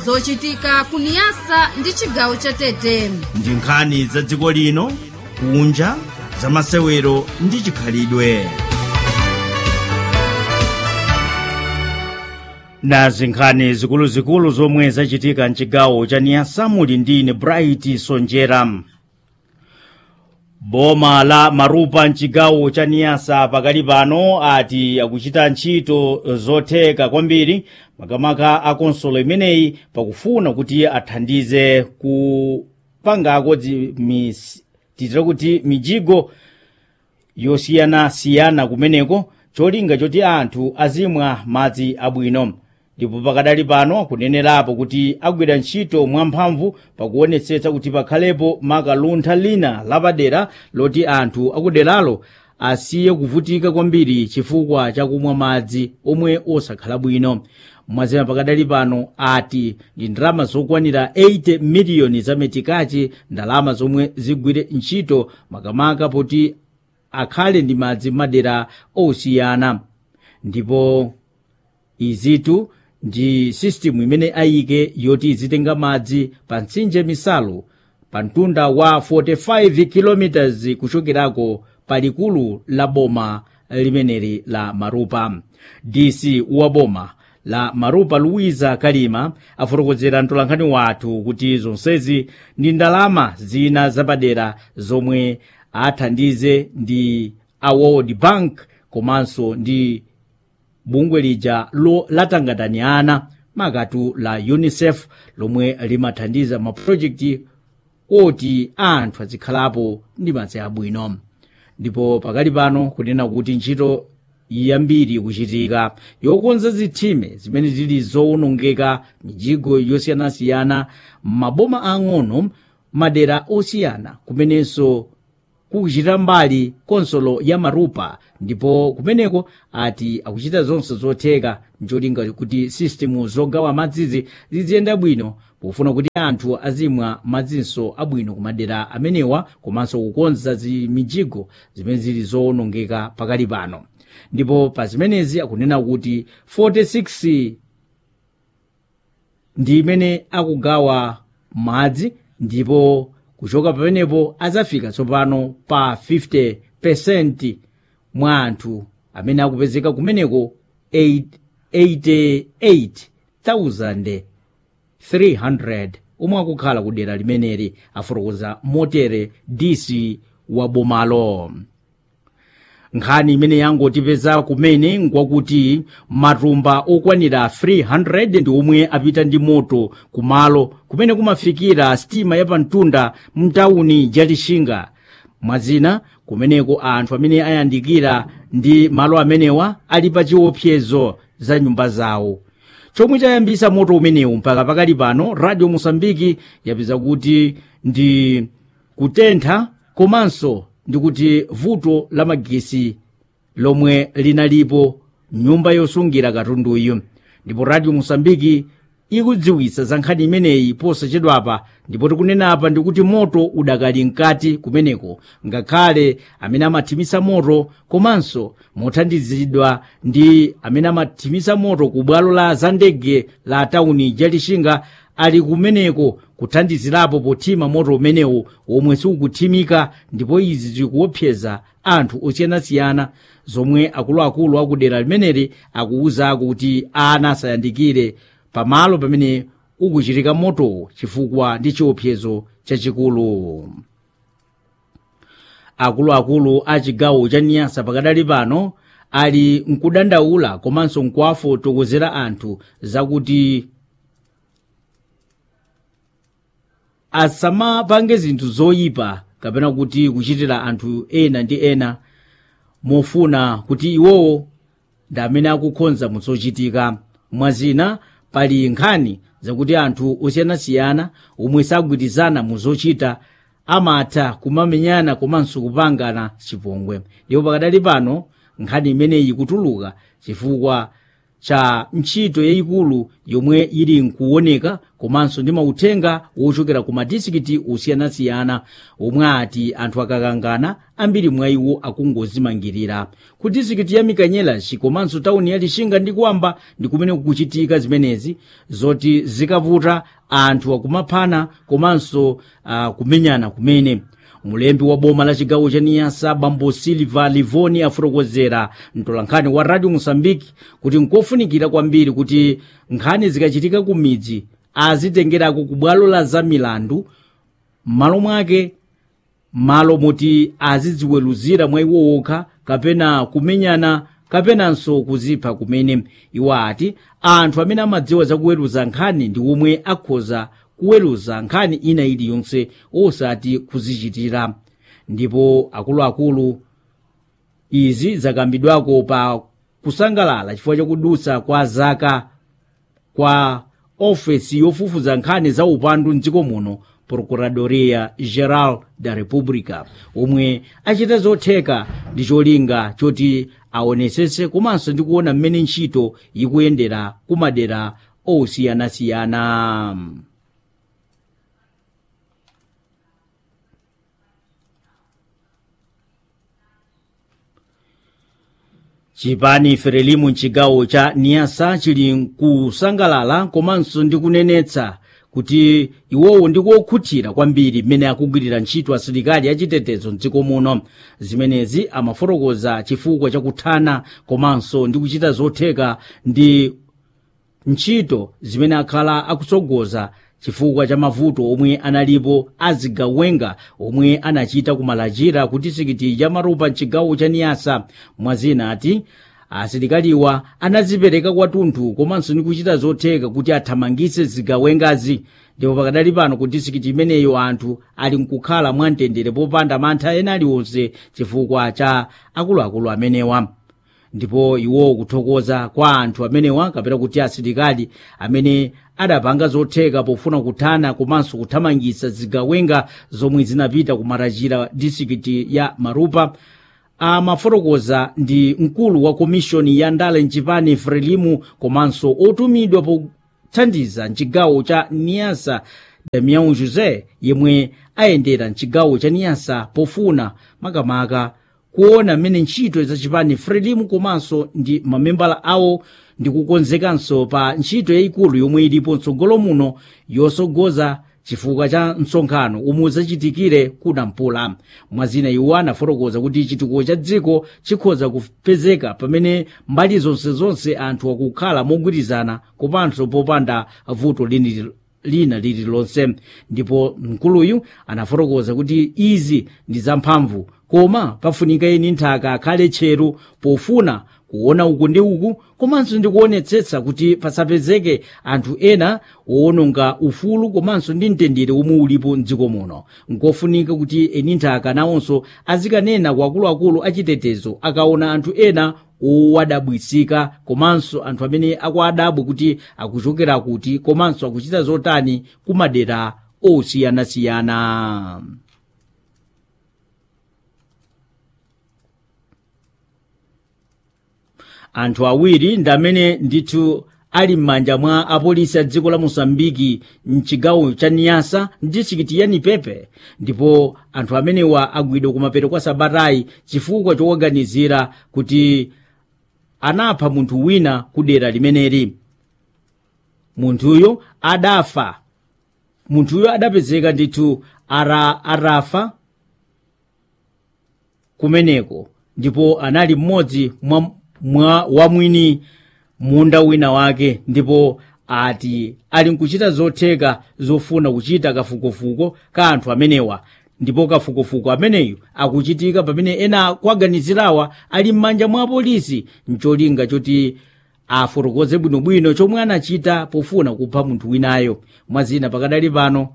zochitika kuniyasa ndi chigawo cha tete ndi nkhani za dziko lino kunja za masewero ndi chikhalidwe nazi nkhani zikuluzikulu zomwe zachitika mchigawo cha niyasa muli ndine bright sonjera boma la marupa mchigawo cha niyasa pakali pano ati akuchita ntchito zotheka kwambiri makamaka a konsolo imeneyi pakufuna kuti athandize kupangako titira kuti mijigo yosiyanasiyana kumeneko cholinga choti anthu azimwa madzi abwino ndipo pakadali pano kunenerapo kuti agwira ntchito mwamphamvu pakuonetsetsa kuti pakhalepo makaluntha lina lapadera loti anthu akuderalo asiye kuvutika kwambiri chifukwa chakumwa madzi omwe osakhala bwino mwazima pakadali pano ati ndi ndalama zokwanira 80 miliyoni zametikachi ndalama zomwe zigwire ntchito makamaka poti akhale ndi madzi madera osiyana ndipo izitu ndi sistemu imene ayike yoti izitenga madzi pa mtsinje misalu pa mtunda wa 45 km kuchokerako palikulu la boma limeneli la marupa dc wa boma la marupa luwiza kalima afotokozera mtolankhani wathu kuti zonsezi ndi ndalama zina zapadera zomwe athandize ndi a world bank komanso ndi bungwe lija lo latangatani ana makatu la unicef lomwe limathandiza mapulojekiti oti anthu azikhalapo ndi madzi abwino ndipo pakali pano kunena kuti ntchito yambiri kuchitika yokonza zitsime zimene zili zowonongeka mijigo yosiyanasiyana maboma ang'ono madera osiyana kumenenso kukuchita mbali konsolo ya marupa ndipo kumeneko ati akuchita zonse zotheka ncholinga kuti sistemu zogawa madzizi ziziyenda bwino pofuna kuti anthu azimwa madzinso abwino kumadera amenewa komanso kukonza zimijigo zimene zili zowonongeka pakali pano ndipo pa zimenezi akunena kuti 46 ndi imene akugawa madzi ndipo kuchoka pamenepo azafika tsopano pa 50% mwa anthu amene akupezeka kumeneko 88,300 omwe akukhala ku dera limeneli afotokoza motere dc wa bomalo nkhani imene yangotipeza kumene nkwakuti matumba okwanira 300 ndi omwe apita ndi moto kumalo kumene kumafikira sitima yapamtunda mtawuni jatixinga mwazina kumeneko anthu amene ayandikira ndi malo amenewa ali pa chiopsezo za nyumba zawo chomwe chayambisa moto umenewu mpaka pakali pano radio mosambiki yapeza kuti ndi kutentha komanso ndikuti vuto la magesi lomwe linalipo nyumba yosungira katunduyu ndipo radio mosambiki ikudziwitsa za nkhani imeneyi posachedwapa ndipo tikunena apa ndikuti moto udakali mkati kumeneko ngakhale amene amathimisa moto komanso mothandizidwa ndi amene amathimisa moto ku bwalo la zandege la tawuni jalixinga ali kumeneko kuthandizirapo pothima moto umenewu omwe sikukuthimika ndipo izi zikuopseza anthu osiyanasiyana zomwe akuluakulu akudera limeneli akuwuzako kuti ana asayandikire pamalo pamene ukuchitika motowo chifukwa ndi chiopsezo chachikulu akuluakulu a chigawo cha niyasa pakadali pano ali mkudandaula komanso nkuwafotokozera anthu zakuti asamapange zinthu zoyipa kapena kuti kuchitira anthu ena ndi ena mofuna kuti iwowo ndi amene akukhonza muzochitika mwazina pali nkhani zakuti anthu osiyanasiyana omwe sagwirizana muzochita amatha kumamenyana komanso kupangana chipongwe ndipo pakadali pano nkhani imeneyi kutuluka chifukwa cha ntchito yayikulu yomwe ili nkuoneka komanso ndi mauthenga wochokera ku madisikiti osiyanasiyana omwe ati anthu akakangana ambiri mwa iwo akungozimangirira ku disikiti ya mikanyelas komanso tawuni ya lixinga ndi kwamba ndi kumene kukuchitika zimenezi zoti zikavuta anthu akumaphana komanso uh, kumenyana kumene mulembi wa boma la chigawo cha niyasa bambo silva livoni afotokozera mtolankhani wa radio mosambiki kuti nkofunikira kwambiri kuti nkhani zikachitika ku midzi azitengerako ku bwalo la zamilandu m'malo mwake malo moti azidziweruzira mwa iwo okha kapena kumenyana kapenanso kuzipha kumene iwo ati anthu amene amadziwa zakuweruza nkhani ndi omwe akhoza kuweruza nkhani ina iliyonse osati kuzichitira ndipo akuluakulu izi zakambidwako pa kusangalala chifukwa chakudutsa kwa zaka kwa ofesi yofufuza nkhani za upandu mdziko muno procuradoria geral da república omwe achita zotheka ndi cholinga choti aonetsetse komanso ndi kuona mmene ntchito ikuyendera kumadera osiyanasiyana chipani ferelimu mchigawo cha niyasa chili nkusangalala komanso ndi kunenetsa kuti iwowo ndikokhutira kwambiri mmene akugwirira ntchito asilikali achitetezo mdziko muno zimenezi amafotokoza chifukwa chakuthana komanso ndi kuchita zotheka ndi ntchito zimene akhala akutsogoza chifukwa cha mavuto omwe analipo azigawenga omwe anachita kumalachira ku disikiti ya marupa mchigawo cha niyasa mwazina ati asilikaliwa anazipereka kwathunthu komanso ndi kuchita zotheka kuti athamangitse zigawengazi ndipo pakadali pano ku disikiti imeneyo anthu ali nkukhala mwamtendere popanda mantha ena aliwonse chifukwa cha akuluakulu amenewa ndipo iwo kuthokoza kwa anthu amenewa kapena kuti asilikali amene adapanga zotheka pofuna kuthana komanso kuthamangitsa zigawenga zomwe zinapita kumarachira disikiti ya marupa amafotokoza ndi mkulu wa komishoni ya ndale mchipani frelimu komanso otumidwa pothandiza mchigawo cha niyasa damião josé yemwe ayendera mchigawo cha niyasa pofuna makamaka kuona mmene ntchito za chipani frelimu komanso ndi mamembala awo ndi kukonzekanso pa ntchito yayikulu yomwe ilipo mtsogolo muno yosogoza chifukwa cha msonkhano umwe udzachitikire kunampula mwazina iwo anafotokoza kuti chitukuko cha dziko chikhoza kupezeka pamene mbali zonsezonse anthu akukhala mogwirizana komanso popanda vuto lini lina lililonse ndipo mkuluyu anafotokoza kuti izi ndi zamphamvu koma pafunika eni nthaka akhale tcheru pofuna kuona uku ndi uku komanso ndi kuonetsetsa kuti pasapezeke anthu ena owononga ufulu komanso ndi mtendere omwe ulipo mdziko muno nkofunika kuti eni nthaka nawonso azikanena kwa akuluakulu achitetezo akaona anthu ena owadabwisika komanso anthu amene akuadabwe kuti akuchokera kuti komanso akuchita zotani kumadera osiyanasiyana anthu awiri ndi amene ndithu ali m'manja mwa apolisi a dziko la mosambiki mchigawo cha niyasa mdisikiti ya nipepe ndipo anthu amenewa agwidwa kumapeto kwa sabatayi chifukwa chowaganizira kuti anapha munthu wina ku dera limeneli munthuyo adafa munthuyo adapezeka ndithu ara arafa kumeneko ndipo anali mmodzi mwa, mwa wamwini munda wina wake ndipo ati ali nkuchita zotheka zofuna kuchita kafukufuku ka anthu amenewa ndipo kafukufuku ameneyu akuchitika pamene ena kuaganizirawa ali m'manja mwa apolisi mcholinga choti afotokoze bwinobwino chomwe anachita pofuna kupha munthu winayo mwazina pakadali pano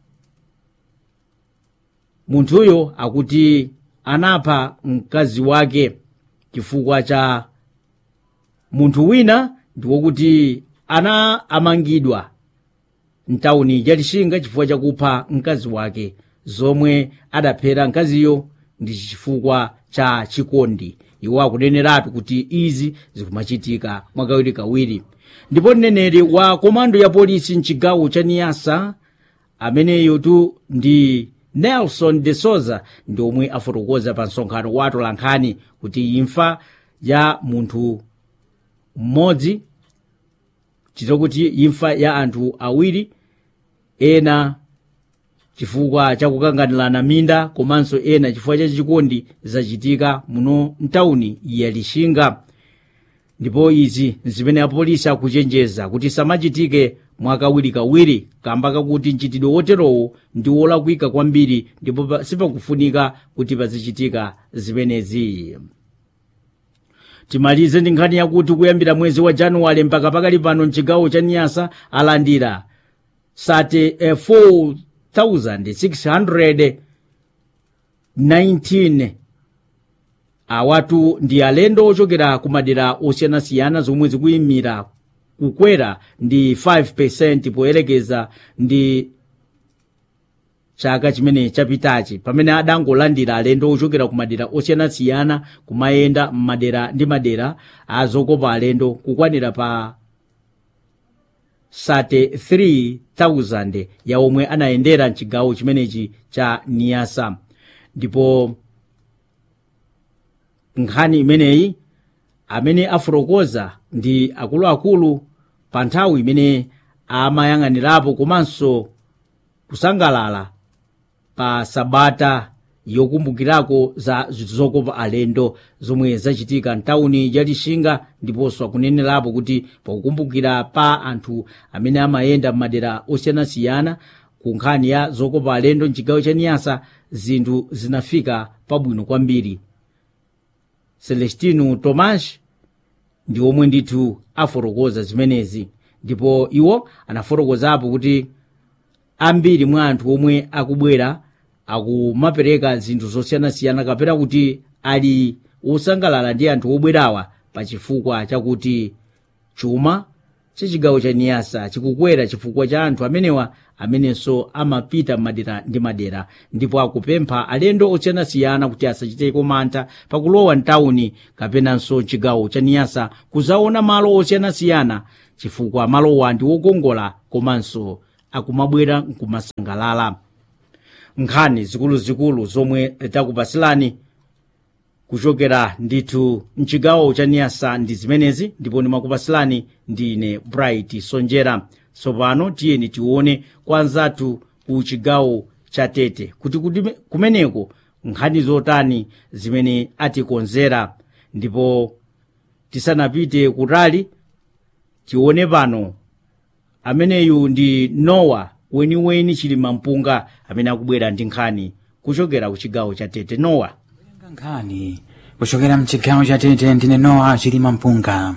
munthuyo akuti anapha mkazi wake chifukwa cha munthu wina ndiwokuti ana amangidwa mtawuni ya lixinga chifukwa chakupha mkazi wake zomwe adaphera mkaziyo ndi chifukwa cha chikondi iwo akuneneratu kuti izi zikumachitika mwakawirikawiri ndipo mneneri wa komando ya polisi mchigawo cha niyasa ameneyo tu ndi nelson de souza ndi omwe afotokoza pa msonkhano wa atolankhani kuti imfa ya munthu mmodzi chitokuti imfa ya anthu awiri ena chifukwa chakukanganirana minda komanso ena chifukwa cha chikondi zachitika muno mtawuni ya lixinga ndipo izi zimene apolisi akuchenjeza kuti samachitike mwakawirikawiri kamba kakuti mchitidwe woterowo ndi wolakwika kwambiri ndipo pa- sipakufunika kuti pazichitika zimenezi timalize ndi nkhani yakuti kuyambira mwezi wa januwale mpaka pakali pano mchigawo cha niyasa alandira sate eh, 4619 awatu ndi alendo ochokera ku madera osiyanasiyana zomwe zikuyimira kukwera ndi 5 poyerekeza ndi chaka chimene chapitachi pamene adangolandira alendo ochokera ku madera osiyanasiyana kumayenda m'madera ndi madera azokopa alendo kukwanira pa sate 3000 ya omwe anayendera mchigawo chimenechi cha niyasa ndipo nkhani imeneyi amene afotokoza ndi akuluakulu pa nthawi imene amayang'anirapo komanso kusangalala pa sabata yokumbukirako za zokopa alendo zomwe zachitika mtawuni ya lixinga ndiponso akunenerapo kuti pakukumbukira pa anthu amene amayenda m'madera osiyanasiyana ku nkhani ya zokopa alendo mchigawo cha niyasa zinthu zinafika pabwino kwambiri celestino tomas ndi omwe ndithu afotokoza zimenezi ndipo iwo anafotokozapo kuti ambiri mwa anthu omwe akubwera akumapereka zinthu zosiyanasiyana kapena kuti ali wosangalala ndi anthu obwerawa pa chifukwa chakuti chuma chachigawo cha niyasa chikukwera chifukwa cha anthu amenewa amenenso amapita madera ndi madera ndipo akupempha alendo osiyanasiyana kuti asachiteko mantha pakulowa mtawuni kapenanso chigawo cha niyasa kuzaona malo osiyanasiyana chifukwa malowa ndi wokongola komanso akumabwera nkumasangalala nkhani zikuluzikulu zomwe takupasilani kuchokera ndithu mchigawo cha niyasa ndi zimenezi ndipo ndimakupasilani ndine bright sonjera tsopano tiyeni tione kwa anzathu ku chigawo cha tete kuti kuti kumeneko nkhani zotani zimene atikonzera ndipo tisanapite kutali tione pano ameneyu ndi nowa weniweni chilima mpunga amene akubwera ndi nkhani kuchokera ku chigawo cha tete nowa nkhani kuchokera mchigawo cha tete ndine nowa chilima mpunga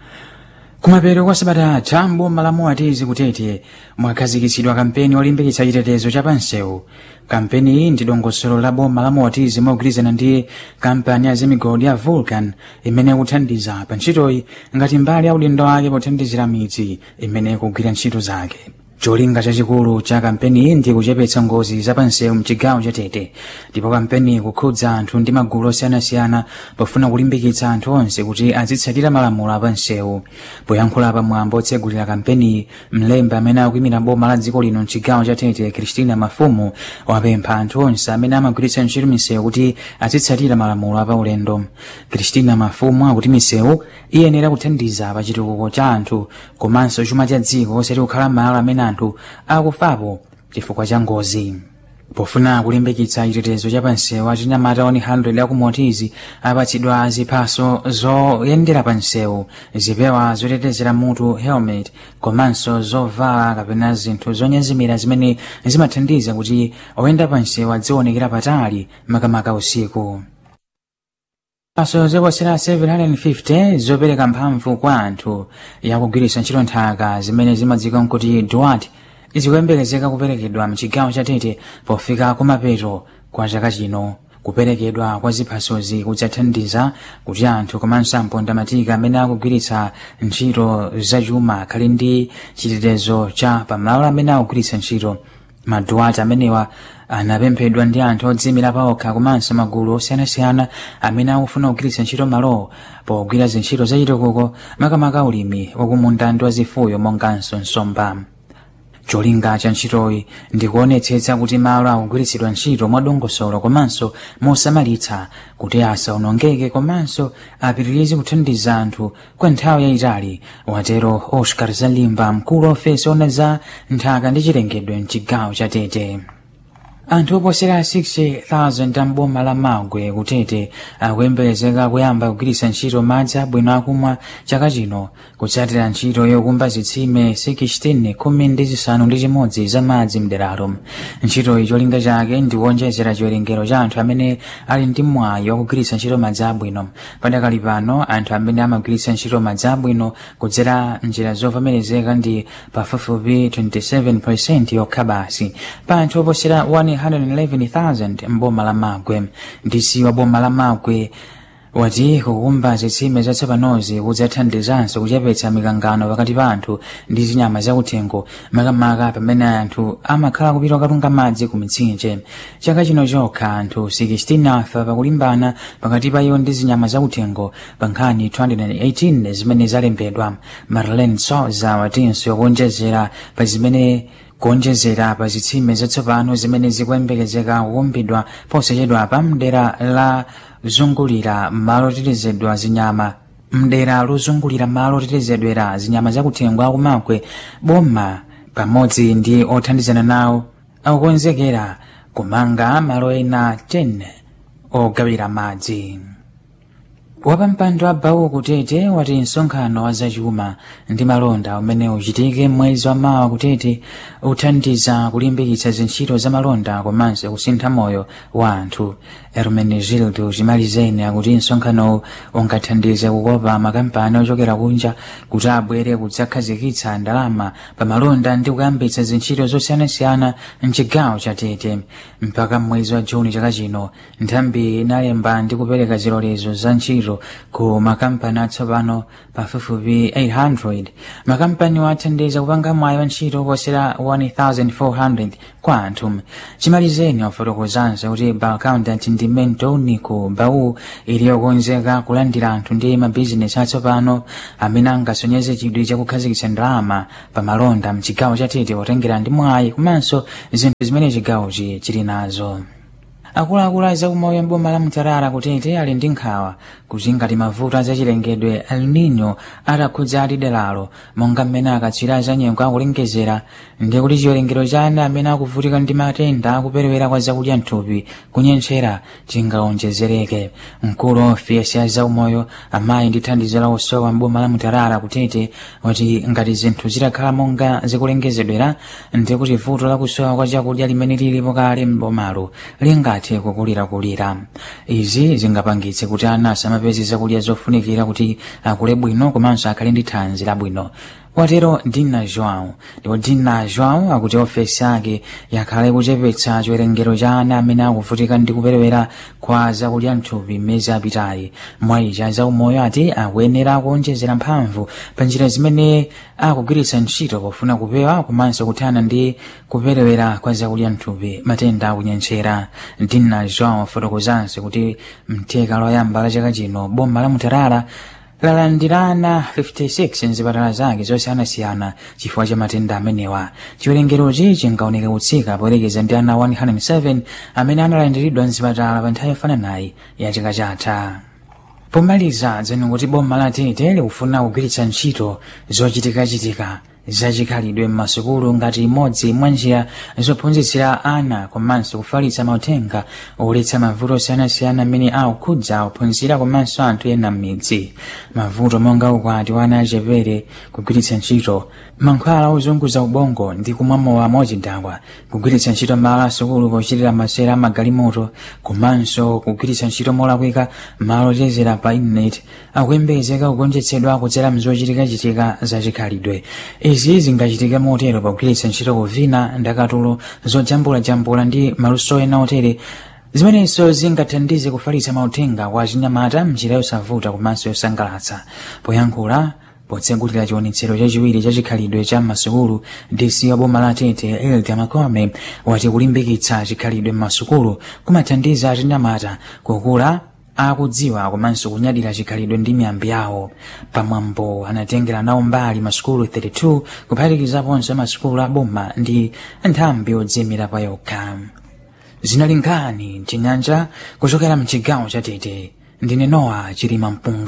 kumapeto kwa sabata atha mboma atizi kutete mwakhazikitsidwa kampeni olimbikitsa chitetezo cha pansewu kampeni iyi ndi dongosolo la boma la moatizi mogwirizana ndi kampani ya zemigodi ya vulcan imene ikuthandiza pa ntchitoyi ngati mbali ya udindo wake pothandizira midzi imene ikugwira ntchito zake cholinga chachikulu cha kampeni iyi ndi kuchepetsa ngozi za pansewu mchigawo cha tete ndipo kampeni ikukhudza anthu ndi magulu osiyanasiyana pofuna kulimbikitsa anthu onse kuti azitsatira malamulo a pansewu poyankhula pamwambo otsegulira kampeni mlembi amene akuyimira boma la dziko lino mchigawo cha tete kristina mafumu wapempha anthu onse amene amagwiritsa ntchito misewu kuti azitsatira malamulo apaulendo kristina mafumu akuti misewu iyenera kuthandiza pa chitukuko cha anthu komanso chuma cha dziko osati kukhala malo amene anthu akufapo chifukwa cha ngozi pofuna kulimbikitsa chitetezo cha pansewu achinyamata 100 akumotizi apatsidwa ziphaso zoyendera pansewu zipewa zotetezera mutu helmet komanso zovala kapena zinthu zonyezimira zimene zimathandiza kuti oyenda pansewu adzionekera patali makamaka usiku ziphaso zoposera 750 zopereka mphamvu kwa anthu yakugwiritsa ntchito nthaka zimene zimadziwika kuti duat zikuyembekezeka kuperekedwa mchigawo cha tete pofika kumapeto kwa chaka chino kuperekedwa kwa ziphasozi kudzathandiza kuti anthu komanso ampondamatika amene akugwiritsa ntchito zachuma akhale ndi chitetezo cha pamalo amene akugwiritsa ntchito maduwati amenewa anapemphedwa ndi anthu odziyimira paokha komanso magulu osiyanasiyana amene akufuna kugwiritsa ntchito malowo pogwira zintchito zachitukuko makamaka ulimi wakumunda ndi wazifuyo monganso nsomba cholinga cha ntchitoyi ndikuonetsetsa kuti malo akugwiritsidwa ntchito mwadongosolo komanso mosamalitsa kuti asaonongeke komanso apitirize kuthandiza anthu kwa nthawi yayitali watero oscar zalimba mkulu wa ofesi ona za nthaka ndi chilengedwe mchigawo cha tete anthu oposera 60,000 amboma la magwe kutete akuyembekezeka kuyamba kugwiritsa ntchito madzi abwino akumwa chaka chino kutsatira ntchito yokumba zitsime 16 khumi ndi zisanu ndi chimodzi za madzi mderalo ntchitoyi cholinga chake ndi kuonjezera chiwerengero cha anthu amene ali ndi mwayi wakugwiritsa ntchito madzi abwino padakali pano anthu amene amagwiritsa ntchito madzi abwino kudzera njira zovomerezeka ndi pafupifupi 27 yokha basi pa anthu oposera 111,000 mboma la magwe ndisi wa boma la magwe wati kukumba zitsime zatsopanozi kudzathandizanso kuchepetsa mikangano pakati pa anthu ndi zinyama zakuthengo makamaka pamene anthu amakhala kupita kukatunga madzi ku mitsinje chaka chino chokha anthu 16 afa pakulimbana pakati pa iwo ndi zinyama zakuthengo pa nkhani 218 zimene zalembedwa marlene soza watinso kuonjezera pa zimene kuonjezera pa zitsime zatsopano zimene zikuyembekezeka kukumbidwa posachedwa pa mdera la zungulira malo otetezedwa zinyama mdera lozungulira malo otetezedwera zinyama zakuthengo akumakwe boma pamodzi ndi othandizana nawo akukonzekera kumanga malo ena 10 ogawira madzi wapampando wa bawu kutete wati msonkhano wa zachuma ndi malonda umene uchitike mwezi wa mawa kutete uthandiza kulimbikitsa zintchito za malonda komanso kusintha moyo wa anthu hermenegildo chimalizeni akuti msonkhanowu ungathandize kukopa makampani ochokera kunja kuti abwere kudzakhazikitsa ndalama pa malonda ndi kuyambitsa zintchito zosiyanasiyana mchigawo cha tete mpaka mwezi wa juni chaka chino nthambi inalemba ndi kupereka zilolezo za ntchito ku makampani atsopano pafupifupi 800 makampani wathandiza kupanga mwayi wa ntchito posera 1400 kwa anthu chimalizeni wafotokozanso kuti balcountant ndi mento unico bawu ili yokonzeka kulandira anthu ndi mabizinesi atsopano amene angasonyeze chidwi chakukhazikitsa ndalama pa malonda mchigawo cha tete potengera ndi mwayi komanso zinthu zimene chigawochi chili nazo akuluakulu a zaumoyo mboma la mtarara kutete ali ndi nkhawa kuti ngati mavuto azachilengedwe el nino atakhudza ati deralo monga mmene akatswiri azanyengo akulengezera ndi kuti chiwerengero cha ana amene akuvutika ndi matenda akuperewera kwa zakudya mthupi kunyentchera chingaonjezereke mkulu wa ofesi ya zaumoyo amayi ndi thandizo la osowa mboma la mtarara kutete wati ngati zinthu zitakhala monga zikulengezedwera ndi kuti vuto la kusowa kwa chakudya limene lilipo kale mbomalo lingathe kukulirakulira izi zingapangitse kuti ana asamapeze zakudya zofunikira kuti akule bwino komanso akhale ndi thanzi labwino watero dina joão ndipo dina joão akuti ofesi yake yakhale kuchepetsa chiwerengero cha ana amene akuvutika ndi kuperewera kwa zakudya mthupi mmezi apitayi mwayicha zaumoyo ati akuyenera kuonjezera mphamvu pa njira zimene akugwiritsa ntchito pofuna kupewa komanso kuthana ndi kuperewera kwa zakudya mthupi matenda akunyentchera dina joão afotokozanso kuti mtheka loyamba la chaka chino boma la mutarara lalandirana 56 mzipatala zake zosiyanasiyana chifukwa cha matenda amenewa chiwerengerochi chingaoneka kutsika poyerekeza ndi ana 107 amene analandiridwa mzipatala pa nthawi yofananayi ya chaka chatha pomaliza dzeno kuti boma la tete likufuna kugwiritsa ntchito zochitikachitika zachikhalidwe m'masukulu ngati imodzi mwa njira zophunzitsira ana komanso kufalitsa mauthenga oletsa mavuto osiyanasiyana amene akukhudza ophunzira komanso anthu ena m'midzi mavuto monga ukwati wa ana achepere kugwiritsa ntchito mankhwala ozunguza ubongo ndi kumwa mowa mochidakwa kugwiritsa ntchito malo asukulu pochitira masera amagalimoto komanso kugwiritsa ntchito molakwika malo ochezera pa intaneti akuyembekezeka kugonjetsedwa kudzera mzochitikachitika zachikhalidwe izi zingachitike motero pogwiritsa ntchito kuvina ndakatulo zojambulajambula ndi maluso ena otere zimenenso zingathandize kufalitsa mauthenga kwa chinyamata mnjira yosavuta komanso yosangalatsa poyankhula potsegulira chiwonetsero chachiwiri cha chikhalidwe cha masukulu dc wa boma la tete elda makome wati kulimbikitsa chikhalidwe m'masukulu kumathandiza achinyamata kukula akudziwa komanso kunyadira chikhalidwe ndi miyambi yawo pamwambo anatengera nawo mbali masukulu 32 kuphatikizaponso masukulu aboma ndi nthambi yodziyimira pa yokha zinali nkhani mchinyanja kuchokera mchigawo cha tete ndine nowa chilima mpunga